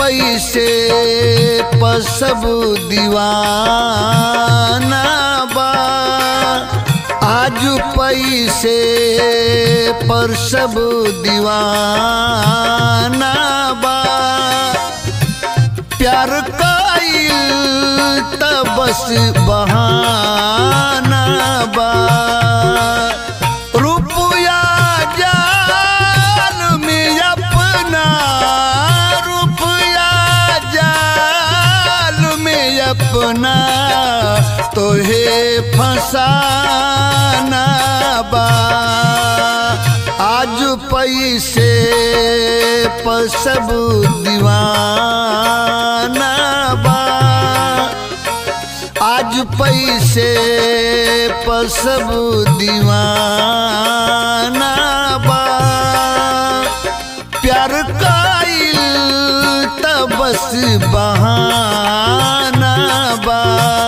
पैसे पर सब दीवाना बा आज पैसे पर सब दीवाना बा प्यार कईल त बस बहाना बा रुपया जाल में अपना रुपया जाल में अपना तोहे फसाना बा आज पैसे पर सब दीवाना बा आज पैसे पर सब दीवाना बा प्यार काइल त बस बहाना बा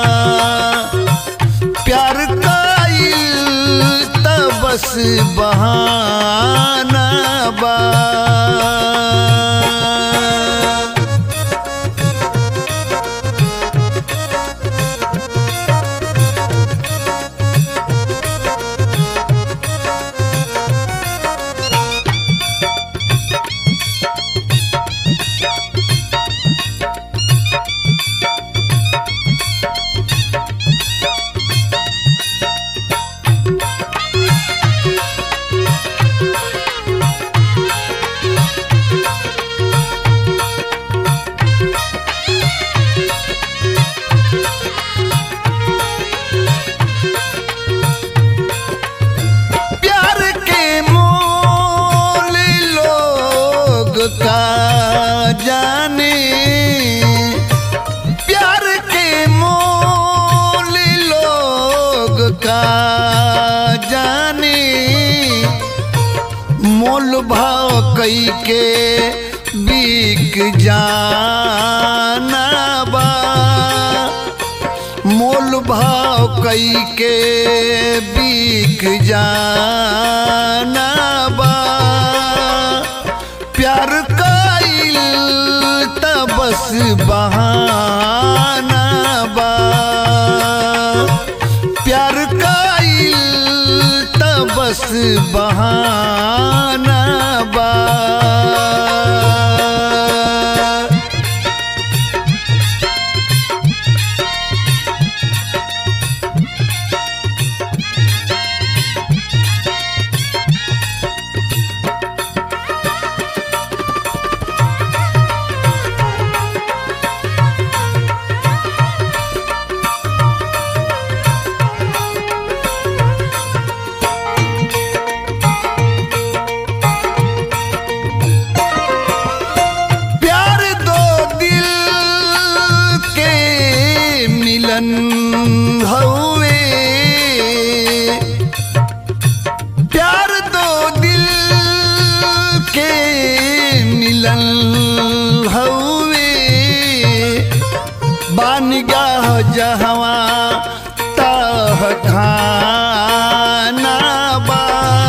प्यार काइल त बस बहाना बा प्यार के मोल लोग का जाने प्यार के मोल लोग का जाने मोल भाव कई के बिक जाना बा मोल भाव कई के बिक जाना बा प्यार कईल त बस बहाना बा प्यार कईल त बस बहाना बा प्यार दो दिल के मिलन हवे प्यार दो दिल के मिलन हवे बानिगाह जहवा तह खाना बा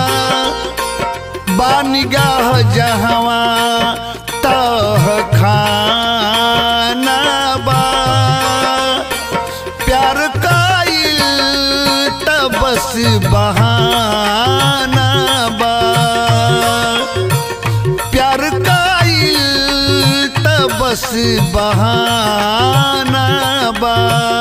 बानिगाह जहवा तह खाना बा प्यार काइल त बस बहाना बा प्यार काइल त बस बहाना बा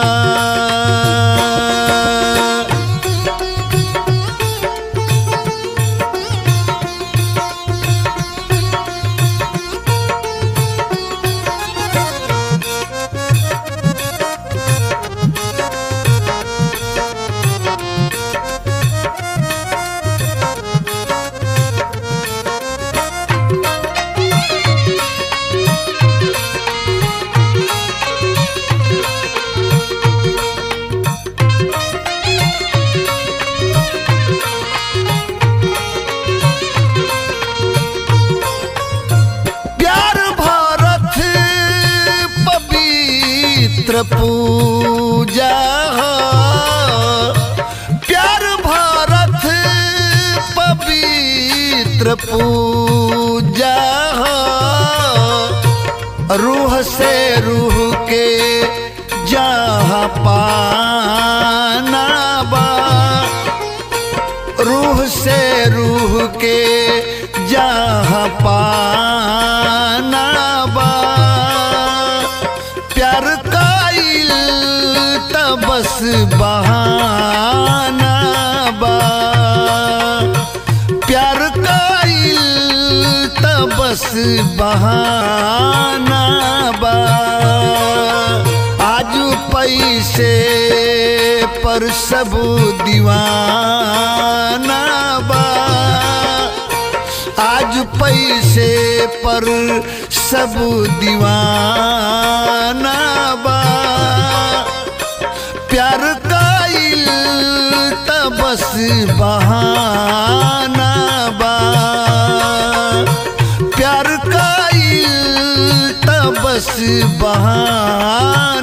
प्यार भारत पवित्र पूजा ह। प्यार भारत पवित्र पूजा ह। रूह से रूह के जहाँ पाना बा रूह से रूह के जहाँ पाना बा प्यार काइल त बस बहाना बा प्यार काइल त बस बहाना बा आज पैसे पर सब दीवाना बा आज पैसे पर सब दीवाना बा प्यार काइल त बस बहाना बा प्यार काइल त बस बहाना